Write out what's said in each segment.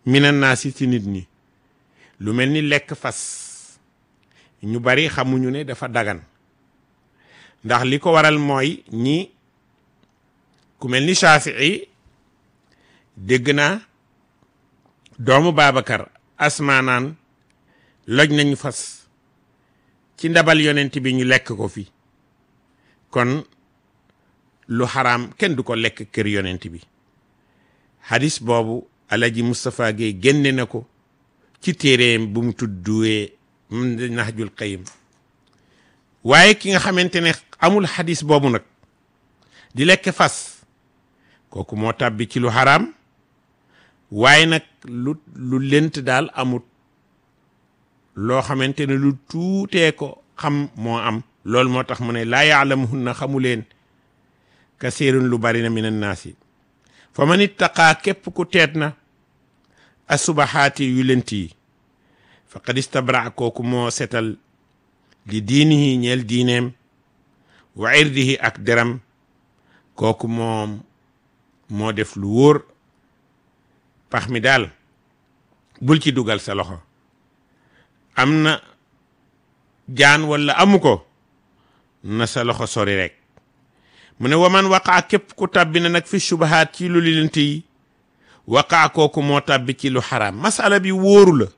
mina naasi ci nit ñi lu mel ni lekk fas ñu bari xamuñu ne dafa dagan ndax li ko waral mooy ñi ku mel ni Shafii dégg naa doomu Babacar asmaanaan loj nañu fas ci ndabal yonent bi ñu lekk ko fi kon lu xaraam kenn du ko lekk kër yonent bi hadis boobu alaji Moustapha Gueye génne na ko ci téeréem bu mu tudduwee Nahjul Qayyim waaye ki nga xamante ne amul hadis boobu nag di lekk fas kooku moo tàbbi ci lu xaraam waaye nag lu lu lent daal amut loo xamante ne lu tuutee ko xam moo am loolu moo tax mu ne laa yaalamuhunna xamu leen kasiirun lu bari na min annaasi fa man ittaqaa képp ku teet na asubahaati yu lent yi faqad istabra kooku moo setal li diinihi ñeel diineem wa irdihi ak deram kooku moom moo def lu wóor pax mi daal bul ci dugal sa loxo am na jaan walla amu ko na sa loxo sori rek mu ne waman waqaa képp ku tàbbi na nag fi subahaat ci lu lilent yi waqaa kooku moo tàbbi ci lu xaraam masala bi wóoru la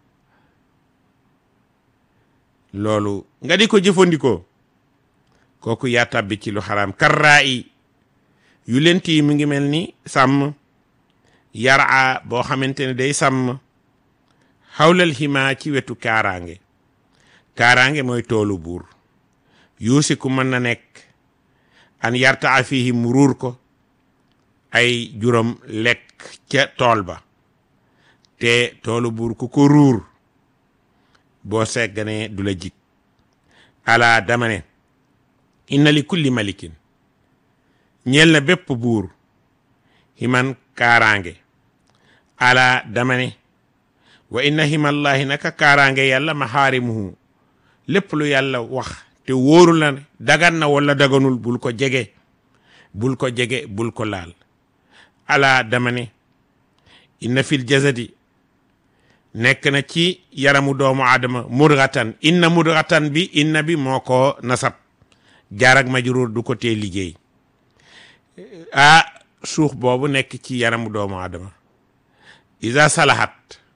loolu nga di ko jëfandikoo kooku yaa tàbbi ci lu xaraam karraa yi yu lent yi mu ngi mel ni sàmm yaraa boo xamante ne day sàmm xawlal ximaa ci wetu kaaraange kaaraange mooy toolu buur yuusiku mën na nekk an yartaa fihi mu ruur ko ay juróom lekk ca tool ba te toolu buur ku ko ruur boo segganee du la jig ala dama ne inna li kulli malikin ñeel na bépp buur himan kaaraange ala dama ne wa inna himallahi naka kaaraange yàlla maxaarimuhu lépp lu yàlla wax te wóoru la ne dagan na wala daganul bul ko jege bul ko jege bul ko laal ala dama ne inna fil jasadi nekk na ci yaramu doomu aadama mudghatan inna mudghatan bi inna bi moo ko nasab jaarak majruur du ko tee liggéey ah suux boobu nekk ci yaramu doomu aadama isa salahat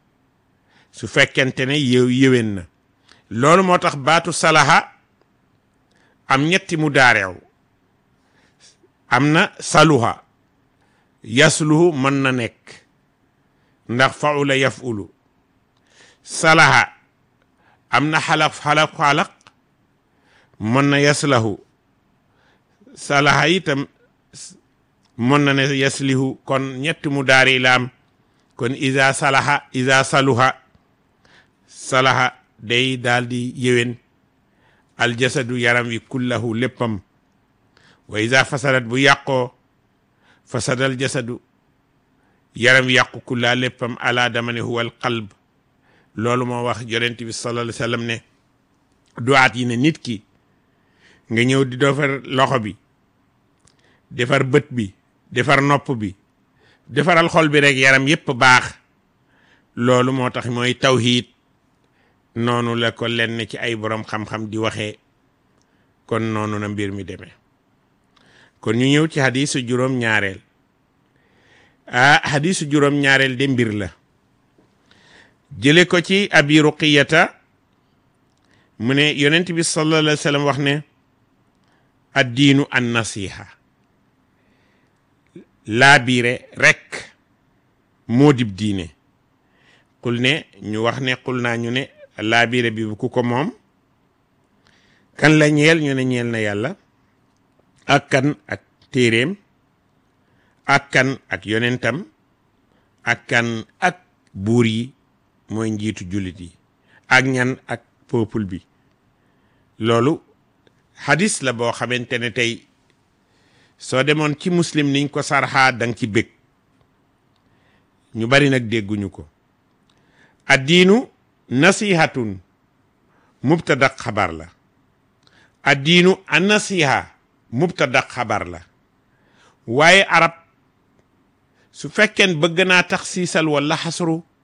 su fekkente ne yëw yëwén na loolu moo tax baatu salaha am ñetti mu daareew am na saluha yasluhu mën na nekk ndax faula yafulu salaha am na xalaq xalaq xalaq mën na yaslahu salaha itam mën na ne yaslihu kon ñetti mu daari laam kon isa salaha isa saluha salaha day daal di yéwén aljasadu yaram wi kullahu léppam wa isa fasadat bu yàqoo fasadal jasadu yaram wi yàqu kullaa léppam ala dama ne huwa al qalb loolu moo wax yonent bi sallallahu alayhi wa sallam ne duwaat yi ne nit ki nga ñëw di defar loxo bi defar bët bi defar nopp bi defaral xol bi rek yaram yépp baax loolu moo tax mooy tawhiid noonu la ko lenn ci ay borom xam-xam di waxee kon noonu na mbir mi demee kon ñu ñëw ci hadisu juróom ñaareel ah hadisu juróom ñaareel de mbir la jële ko ci abi ruqiyata mu ne yonent bi sallallahu alayhi wa sallam wax ne addiinu an nasiha laabiire rekk moo dib diine xul ne ñu wax ne xul naa ñu ne laabiire bi ku ko moom kan la ñeel ñu ne ñeel na yàlla ak kan ak téeréem ak kan ak yonentam ak kan ak buur yi mooy njiitu jullit yi ak ñan ak peuple bi loolu hadis la boo xamante ne tey soo demoon ci muslim niñ ko sarxaa danga ci bég ñu bari nag dégguñu ko addiinu nasihatun mubtada xabar la addiinu an nasiha mubtada xabar la waaye arab su fekkeen bëgg naa tax siisal wala xasru